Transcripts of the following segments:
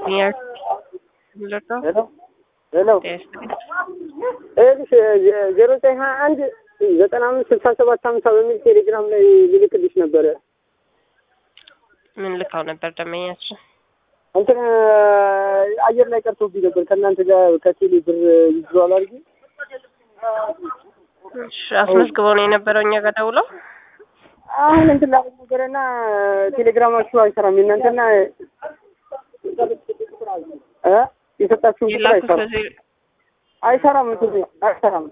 Señor, doctor. ሄሎ ሄሎ Este, ይኸውልሽ ዜሮ ዘጠኝ ሀያ አንድ ዘጠና አምስት ስልሳ ሰባት ሀምሳ በሚል ቴሌግራም ላይ ልልክልሽ ነበረ። ምን ልካው ነበር ደመኛችን? እንትን አየር ላይ ቀርቶብኝ ነበር ከእናንተ ጋር ከቴሌ ብር ይዟል አድርጊ እሺ፣ አስመዝግበው ነው የነበረው እኛ ጋር ደውለው። አሁን እንትን ላይ ነበረና ቴሌግራማችሁ አይሰራም የእናንተና እ የሰጣችሁ ቁጥር የላኩት አይሰራም በዚህ አይሰራም እንትኑ አይሰራም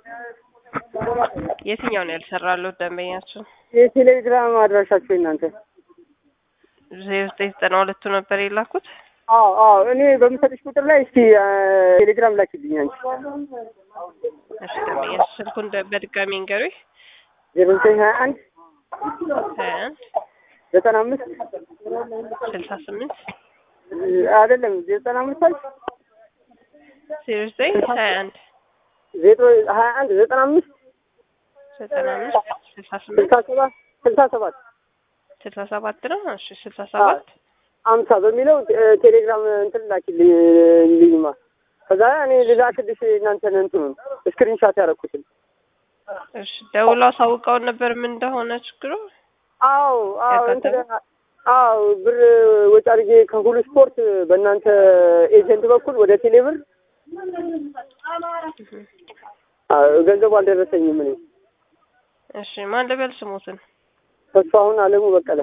የትኛው ነው ያልሰራሉት ደንበኛችን? የቴሌግራም አድራሻችሁ የእናንተ ዜሮ ዘጠኝ ዘጠና ሁለቱ ነበር የላኩት። አዎ አዎ እኔ በምሰጥሽ ቁጥር ላይ እስቲ ቴሌግራም ላኪልኝ አንቺ እሺ፣ ደንበኛችን ስልኩን ደ- በድጋሚ እንገሩኝ። ዜሮ ዘጠኝ ሀያ አንድ ሀያ አንድ ዘጠና አምስት ስልሳ ስምንት አይደለም ዘጠና አምስት አልሽ ዜሮ ዘጠኝ ሀያ አንድ ዜሮ ሀያ አንድ ዘጠና አምስት ዘጠና አምስት ስልሳ ስምንት ስልሳ ሰባት ስልሳ ሰባት ስልሳ ሰባት ነው። እሺ፣ ስልሳ ሰባት አምሳ በሚለው ቴ- ቴሌግራም እንትን ላኪልኝ ልኝማ ከዛ እኔ ልላክልሽ እናንተን እንትኑን ስክሪንሻት ያደረኩትን እሺ፣ ደውለው አሳውቀውን ነበር ምን እንደሆነ ችግሩ። አዎ አዎ እንትን ያጋጠመው? አዎ ብር ወጪ አድርጌ ከሁሉ ስፖርት በእናንተ ኤጀንት በኩል ወደ ቴሌብር አዎ፣ ገንዘቡ አልደረሰኝም እኔ እሺ፣ ማን ልበል ስሙትን? ተስፋሁን አለሙ በቀለ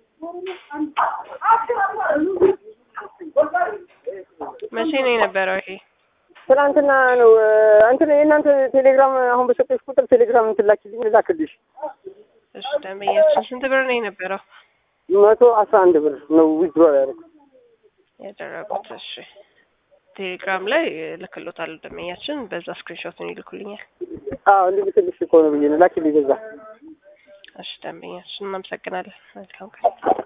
መቼ ነው የነበረው ይሄ? ትናንትና ነው እ፣ እንትን የእናንተ ቴሌግራም አሁን በሰጠሽ ቁጥር ቴሌግራም እንትን ላኪልኝ ልላክልሽ እሺ፣ ደንበኛችን ስንት ብር ነው የነበረው መቶ አስራ አንድ ብር ነው ዊዝድሮ ያደረኩት ያደረጉት? እሺ፣ ቴሌግራም ላይ ልክሎታል ደንበኛችን፣ በዛ ስክሪንሾትን ይልኩልኛል። አዎ እንድልክልሽ እኮ ነው ብዬ ነው ላኪልኝ በዛ እሺ፣ ደንበኛችን እናመሰግናለን። መልካም ቀን።